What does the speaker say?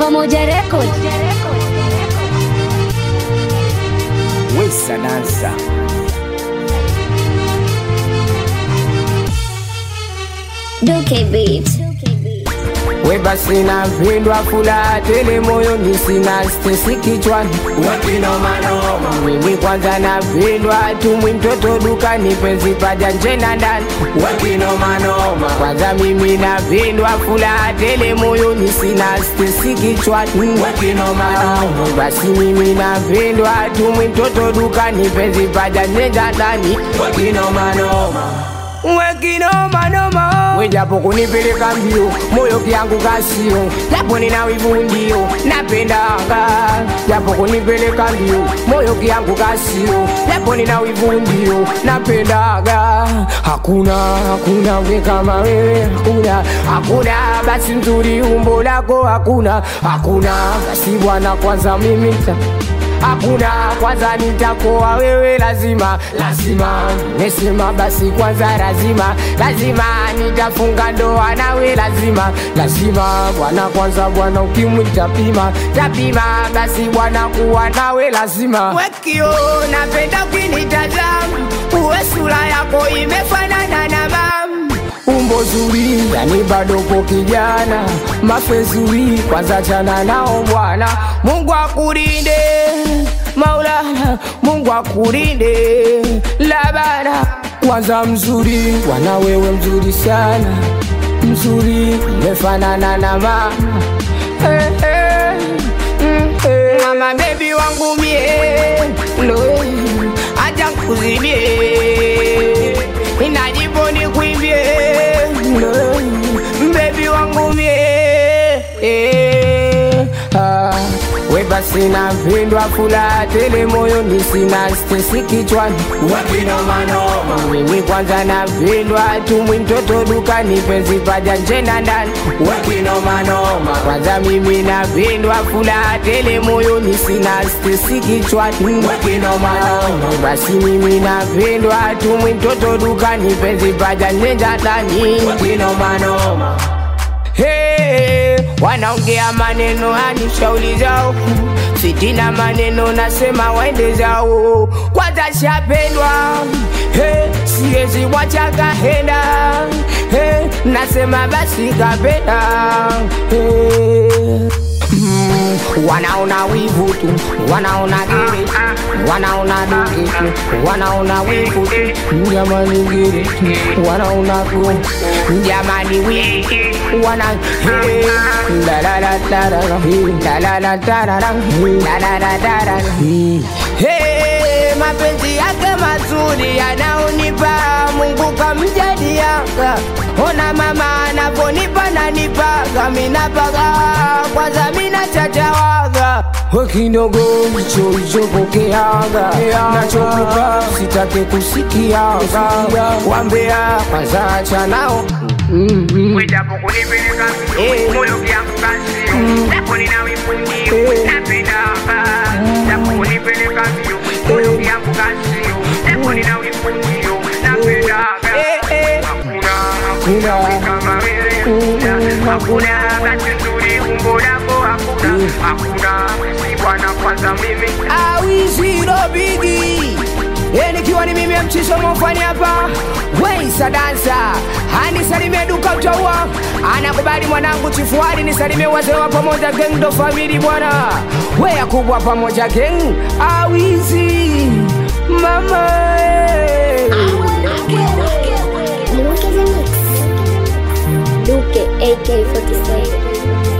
Pamoja Record. Wesa dansa Duke Beat. we basi napendwa fula tele moyoni sina stesi kichwani wakinomanoma mimi kwanza napendwa tumwi mtoto dukani penzi paja nje na ndani wakinomanoma kwanza mimi napendwa fula tele moyoni sina stesi kichwani wakinomanoma basi mimi napendwa tumwi mtoto dukani penzi paja nje na ndani wakinomanoma wekinomanoma wejapo kunipeleka mbio moyo kyangu kasio japo nina wivu ndio napendanga japo kunipeleka mbio moyo kyangu kasio japo nina wivu ndio napendaga hakuna hakuna we kama wewe hakuna hakuna basi nzuri umbo lako hakuna hakuna basi bwana kwanza mimi nita hakuna kwanza nitakoa wewe lazima lazima mesema basi kwanza lazima lazima nitafunga ndoa nawe lazima lazima bwana kwanza bwana ukimwi tapima tapima basi bwana kuwa nawe lazima wekio napenda ukinitazama uwe sura yako imefanana na mama umbo zuri yani bado po kijana mafezuri kwanza chana nao bwana mungu akulinde maulana mungu akulinde labana kwanza mzuri bwana wewe mzuri sana mzuri umefanana na mama hey, hey, mm, hey. mama bebi wangu mie no, acha nkuzibie inajipo ni kuimbie mbebi wangu mie eh, ah. we basi napendwa fula tele moyoni sina stesi kichwani wakinomanoma mimi kwanza napendwa tumwi mtoto dukani penzi paja nje na ndani wakinomanoma kwanza mimi napendwa fula tele moyoni sina stesi kichwani wakinomanoma basi mimi napendwa tumwi mtoto dukani penzi paja nje na ndani wakinomanoma Hey, wanaongea maneno yani shauli zao sitina maneno nasema waende zao kwanza shapendwa hey, siwezi wachaga henda hey, nasema basi kapenda hey. Mm, wanaona wivu tu wanaona gere tu wanaona duke tu wanaona wivu tu jamani gere tu wanaona ku jamani wivu wana hey, la la la la la la hey, la la la la la la hey, la la la la la la hey. Hey, mapenzi yake mazuri yanaonipa Mungu kamjaliaka. Ona mama anavonipa nanipaga, minapaga kwanza mina chachawaga kidogo hicho hichopokeaga nachokupa sitake kusikiaga wambea kwanza acha nao Wejapo kunipeleka Eh. moyo vyangu kasi japo nina wivu ndio Eh. napendanga japo kunipeleka mbio moyo vyangu kasi japo nina wivu ndio napendanga Eh, eh. hakuna Kuna. hakuna kama wewe hakuna basi nzuri umbo lako hakuna hakuna si bwana kwanza mimi awiziro bigi nikiwa ni mimi mchiso mofani hapa weisa dansa anisalimie duka utaua anakubali mwanangu chifuari nisalimie wazee wa pamoja geng ndo famili bwana weya kubwa pamoja geng awizi mama eh. Duke the Mix. Duke AK47.